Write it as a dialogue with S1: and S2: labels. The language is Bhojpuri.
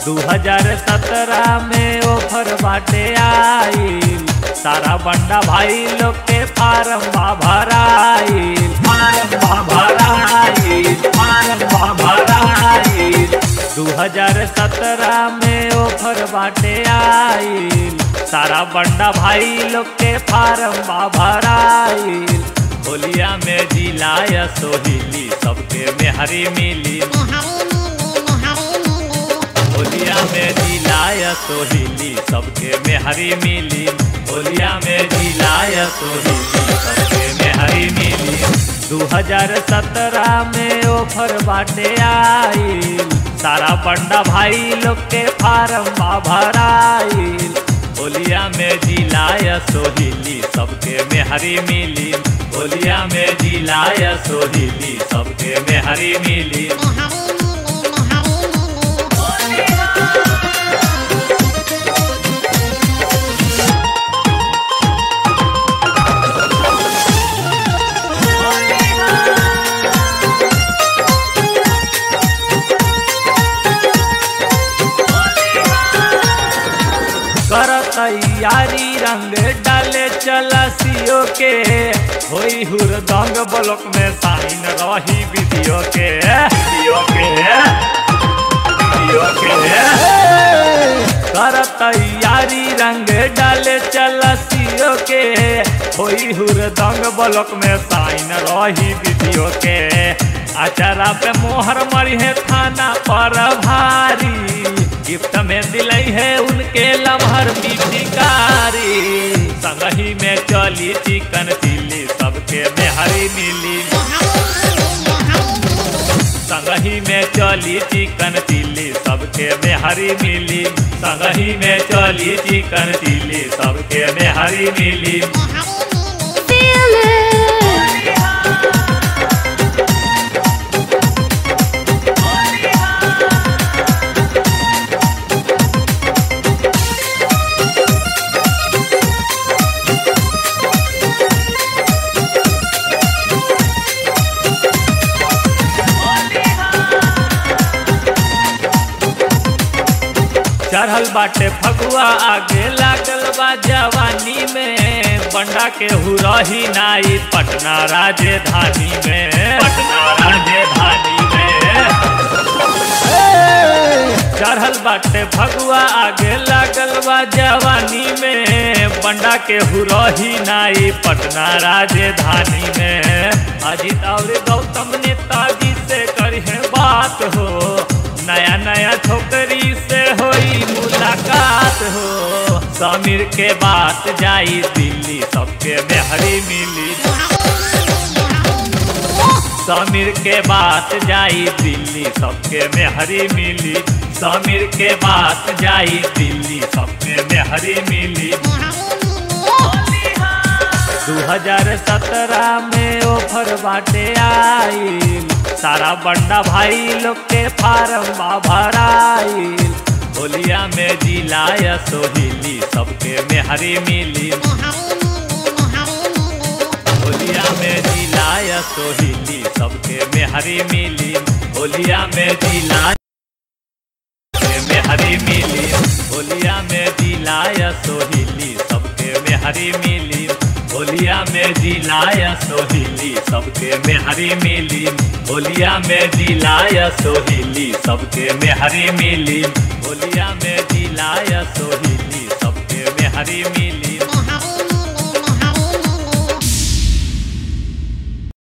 S1: 2017 में ऑफर बाटे आइल सारा बंडा भाई लोग के फार्म बा भराइल फार्म बा भराइल फार्म बा भराइल 2017 में ऑफर बाटे आइल सारा बंडा भाई लोग के फार्म बा भराइल होलिया में जिलाया सोहिली सबके मेहरी मिली होलिया में जिलाया सोहिली सबके मेहरी मिली होलिया में जिलाया सोहिली सबके मेहरी मिली 2017 में ऑफर बाटे आइल सारा बंडा भाई लोग के फार्म बा भराइल होलिया में जिलाया सोहिली सबके मेहरी मिली होलिया में जिलाया सोहिली सबके मेहरी मिली कर तैयारी रंग डाले चला सीओ के होई हुर दंग ब्लॉक में साइन रही वीडियो के वीडियो के वीडियो के कर तैयारी रंग डाले चला सीओ के होई हुर दंग ब्लॉक में साइन रही वीडियो के अचारा पे मोहर मरी है थाना पर भारी गिफ्ट में दिलई है उनके लमहर पिचकारी संगही में चली चिकन चिल्ली सबके मेहरी मिली संगही में चली चिकन चिल्ली सबके मेहरी मिली संगही में चली चिकन चिल्ली सबके मेहरी मिली
S2: Feel it.
S1: चढ़ल बाटे फगुआ आगे लागल बा जवानी में बंडा के हुरही नाई पटना राजधानी में पटना राजधानी में चढ़ल बाटे फगुआ आगे लागल बा जवानी में बंडा के हुरही नाई पटना राजधानी में अजित और गौतम नेताजी से करिए बात हो नया नया छोकरी से होई मुलाकात हो समीर के बात जाई दिल्ली सबके मेहरी मिली समीर के बात जाई दिल्ली सबके मेहरी मिली समीर के बात जाई दिल्ली सबके मेहरी मिली 2017 में ऑफर बाटे आइल सारा बंडा भाई लोग के फार्म बा भराइल होलिया में जिलाया सोहिली सबके मेहरी मिली होलिया में जिलाया सोहिली सबके मेहरी मिली होलिया में जिला मेहरी मिली होलिया में जिलाया सोहिली सबके मेहरी मिली होलिया में जिलाया सोहिली सबके मेहरी मिली होलिया में जिलाया सोहिली सबके मेहरी मिली होलिया में जिलाया सोहिली सबके मेहरी मिली